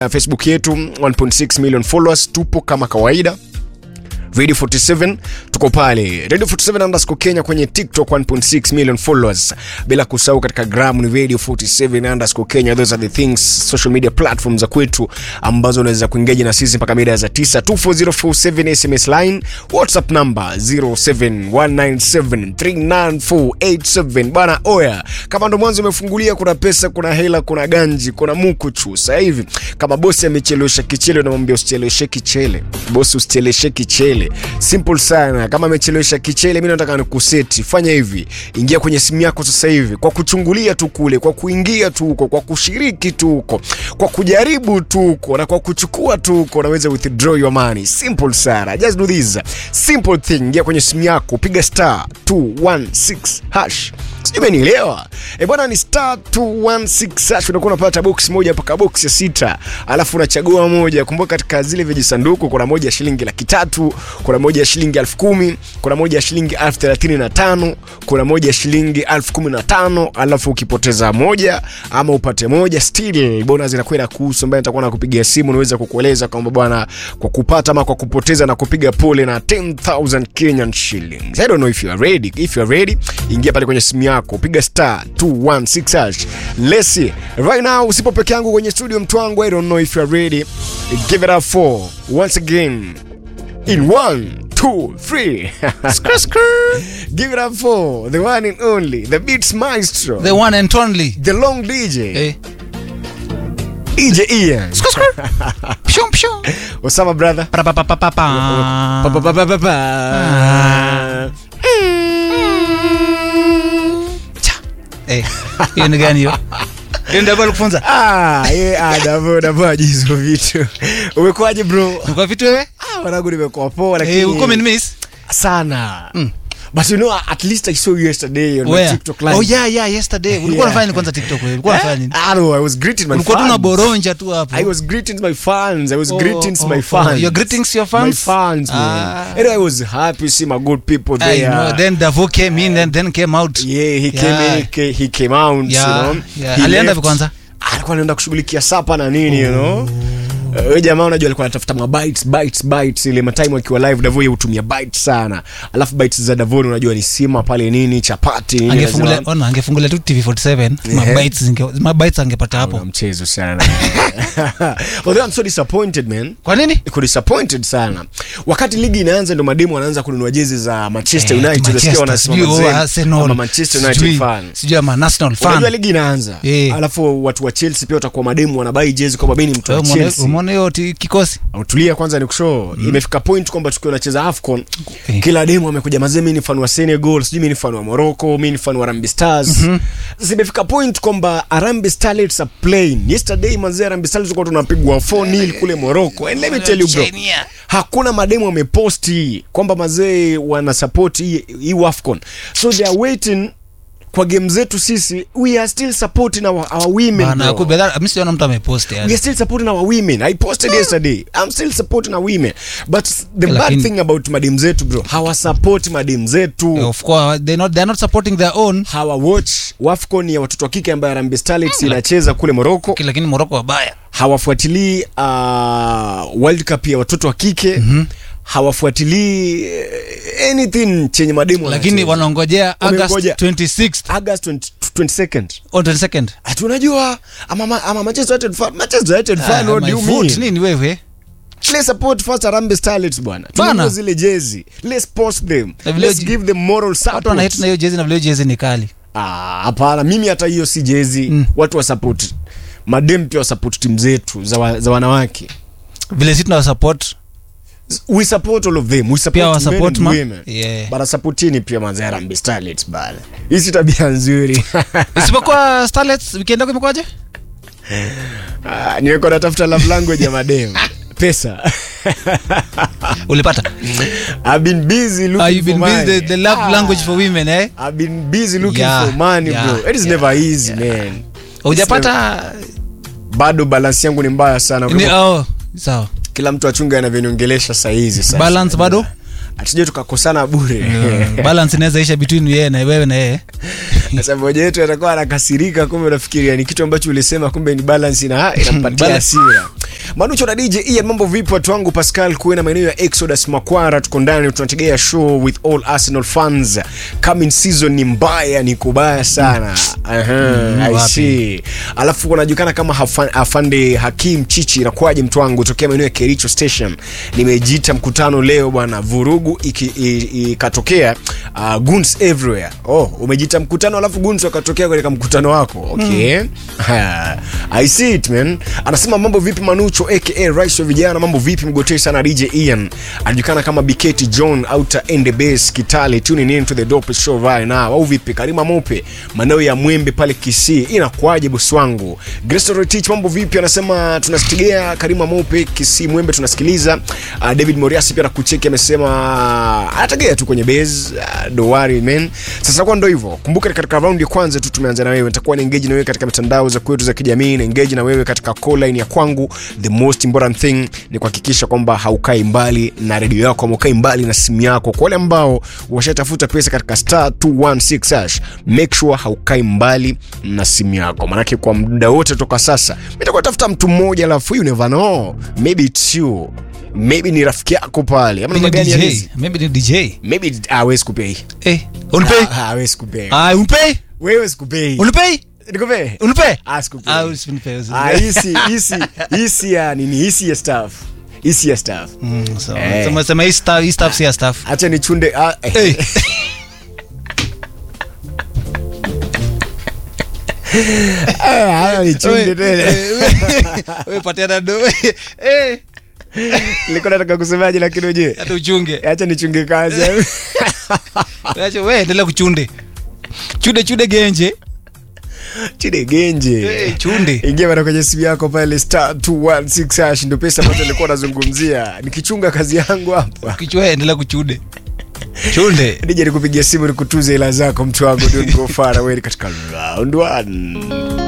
facebook yetu 1.6 million followers tupo kama kawaida radio 47 tuko pale radio 47 underscore kenya kwenye tiktok 1.6 million followers bila kusahau katika gram ni radio 47 underscore kenya those are the things social media platforms za kwetu ambazo unaweza kuingeji na sisi mpaka mida za 9 24047 sms line whatsapp number 0719739487 bana oya kama ndo mwanzo umefungulia kuna pesa kuna hela kuna ganji kuna mukuchu sasa hivi kama bosi amechelewesha kichele unamwambia usicheleweshe kichele bosi usicheleweshe kichele simple sana kama amechelewesha kichele mi nataka nikuseti fanya hivi ingia kwenye simu yako sasa hivi kwa kuchungulia tu kule kwa kuingia tu huko kwa kushiriki tu huko kwa kujaribu tu huko na kwa kuchukua tu huko unaweza withdraw your money simple sana just do this simple thing ingia kwenye simu yako piga star 216 hash sijui umenielewa e bwana ni star 216 hash unakuwa unapata box moja mpaka box ya sita alafu unachagua moja kumbuka katika zile vijisanduku kuna moja ya shilingi laki tatu kuna moja ya shilingi elfu kumi kuna moja ya shilingi elfu thelathini na tano kuna moja ya shilingi elfu kumi na tano alafu ukipoteza moja ama upate moja still bona zinakuwa na kuhusu ambaye nitakuwa nakupigia simu naweza kukueleza kwamba bwana kwa kupata ama kwa kupoteza na kupiga pole na 10000 Kenyan shillings I don't know if you are ready if you are ready ingia pale kwenye simu yako piga star 216 hash let's see right now usipo peke yangu kwenye studio mtu wangu I don't know if you are ready give it up for once again in one two three Skr, skr. give it up for the one and only the beats maestro The one and only. the long DJ Eh. DJ Ian Skr, skr. Pshum, pshum. Osama brother Pa, pa, pa, pa, pa, pa. Pa, pa, pa, pa, pa, pa. Cha. Eh, hiyo ni gani hiyo? Hiyo ndio bado kufunza. Ah, ye, ah, Davo, Davo hajui hizo vitu umekuwaje bro Kwa vitu wewe? ah, wanangu nimekuwa poa Eh, lakini uko miss? sana but you know at least I saw you yesterday on my Where? TikTok live Oh yeah, yeah, yesterday. Ulikuwa Yeah. unafanya nini kwanza TikTok wewe? Ulikuwa unafanya nini? I know, I was greeting my Ulikuwa tu fans. unaboronja tu hapo. I was greeting my fans. I was Oh, greeting oh, my oh. fans. Your greetings to your fans? My fans, man. Ah. And I was happy to see my good people I there. know. Then Davo came in and then came out. yeah, he came Yeah. in, he, he came out, Yeah, you know. yeah. He Alienda left. vipi kwanza? alikuwa anaenda kushughulikia sapa na nini you know Uh, huyo jamaa unajua alikuwa anatafuta mabites bites bites ile matime akiwa live Davo yeye hutumia bites sana alafu bites za Davoni unajua ni sima pale nini chapati nini Angefungulia lazima- ona, angefungulia tu TV47. Mabites zinge mabites angepata Una hapo. mchezo sana although I'm so disappointed man Kwa nini? Niko disappointed sana wakati ligi inaanza ndo mademu wanaanza kununua jezi za manchester Eh, united Manchester, unasikia wanasema sijui, oh, mazee, Arsenal, ama manchester united sijui- fan sijui ama Arsenal fan. unajua ligi inaanza Eh. alafu watu wa chelsea pia watakuwa mademu wanabai jezi kwamba mi ni mtu wa Wewe umeona- chelsea umeona hiyo ti- kikosi tulia kwanza ni kushow imefika point kwamba tukiwa nacheza afcon Eh. kila demu amekuja mazee mi ni fan wa senegal sijui mi ni fan wa morocco mi ni fan wa rambi stars sasa imefika point kwamba arambi starlets are playing yesterday mazee arambi starlets tulikuwa tunapigwa 4 nil kule morocco and let me tell you bro Chenia. hakuna mademu wameposti kwamba mazee wana support hii hii afcon so they are waiting kwa game zetu sisi we are still supporting our, our women Bana, bro. kumbe that- mi sijaona mtu amepost We yani. are still supporting our women. I posted yesterday. I'm still supporting our women. But the bad Lakini- thing about madem zetu bro, hawasupport madem zetu. Of course, they not, they're not supporting their own Hawa watch Wafcon ya watoto wa kike ambayo Harambee Starlets inacheza kule Morocco. Okay, lakini moroko wabaya Hawafuatilii uh, World Cup ya watoto wa kike. Hawafuatilii eh, anything chenye mademu lakini wanacheza. wanaongojea august Wamengoja. 26th August 20, 22nd. on 22nd Ati unajua ama ma- ama Manchester United fan, Manchester United fan, Ah, what do my you foot, mean? nini wewe Let's support first Harambee Starlets bwana. Bana. Tununue zile jezi. Let's post them. Na vile Let's ji- give them moral watu support. wanahit na hiyo jezi na vile hiyo jezi ni kali Ah, hapana, mimi hata hiyo si jezi. Mm. Watu wa support. Madem pia wa support timu zetu za, wa, za wanawake. vile si tuna support We support all of them. We support pia men wasupport and ma women. yeah. Bara supportini pia manzi Harambee Starlets bana. Hii si tabia nzuri. isipokuwa starlets weekend yako imekwaje Ah, nimekuwa natafuta love language ya madem. Pesa. ulipata I've been busy looking Ah, you've for been money. busy the, the love Ah, language for women eh I've been busy looking Yeah, for money yeah, bro. It is yeah, never easy man. hujapata bado balance yangu ni mbaya sana Kwa ni hivyo oh sawa kila mtu achunge anavyoniongelesha sahizi sasa. balance bado hatuje tukakosana bure balance inaweza isha between yeye na wewe na yeye sasa mmoja wetu atakuwa anakasirika kumbe unafikiria ni kitu ambacho ulisema kumbe ni balance na inampatia Balance. hasira manucho na dj ian mambo vipi watu wangu pascal kuena maeneo ya exodus makwara tuko ndani tunategea show with all arsenal fans coming season ni mbaya ni kubaya sana Aha, I wapi? see. alafu kunajulikana kama Hafa- afande hakim chichi inakuwaje mtu wangu tokea maeneo ya kericho station nimejiita mkutano leo bwana vurugu iki- i- ikatokea uh, guns everywhere oh umejiita mkutano alafu guns wakatokea katika mkutano wako okay Ha, i see it man anasema mambo vipi manucho aka rais wa vijana mambo vipi mgotei sana dj ian anajulikana kama biketi john outer end base kitale tuning in to the dope show right now au vipi karima mope manao ya mwembe pale kisii inakuaje bosi wangu Grestoretich mambo vipi anasema tunasitegea karima mope kisii mwembe tunasikiliza uh, david moriasi pia nakucheki amesema anategea tu kwenye base uh, don't worry man sasa kwa ndo hivyo kumbuka katika raundi ya kwanza tu tumeanza na wewe nitakuwa na engage na wewe katika mitandao za kwetu za kijamii na engage na wewe katika call line ya kwangu the most important thing ni kuhakikisha kwamba haukai mbali na redio yako ama ukai mbali na simu yako kwa wale ambao washatafuta pesa katika star 216 hash make sure haukai mbali na simu yako manake kwa muda wote toka sasa nitakuwa tafuta mtu mmoja alafu you never know maybe it's you maybe ni rafiki yako pale ama Maybe namna ni gani ya DJ. hizi? Maybe ni DJ. maybe hawezi kupei Eh, unipei? Ah, hawezi kupei Ah, unipei? wewe sikupei Unipei? nikupei Unipei? Ah, sikupei. Ah, usinipei, usinipei. Ah, hisi hisi hisi ya nini hisi ya staff hisi ya staff Mm, so, Eh. sema- sema hii staff- hii staff si ya staff. acha nichunde ah, eh. Eh. Ah, haya nichunde tena Wewe patiana do. Eh, nilikuwa nataka kusemaje lakini ujue hata uchunge. acha nichunge kazi Acha wewe endelea kuchunde. Chude chude genje. chide genje Eh, chunde. ingia bana kwenye simu yako pale star 216 hash ndio pesa ambazo nilikuwa nazungumzia nikichunga kazi yangu hapa Kichwa endelea kuchude. Chunde. nije nikupigia simu nikutuze ila zako mtu wangu don't go far away katika round one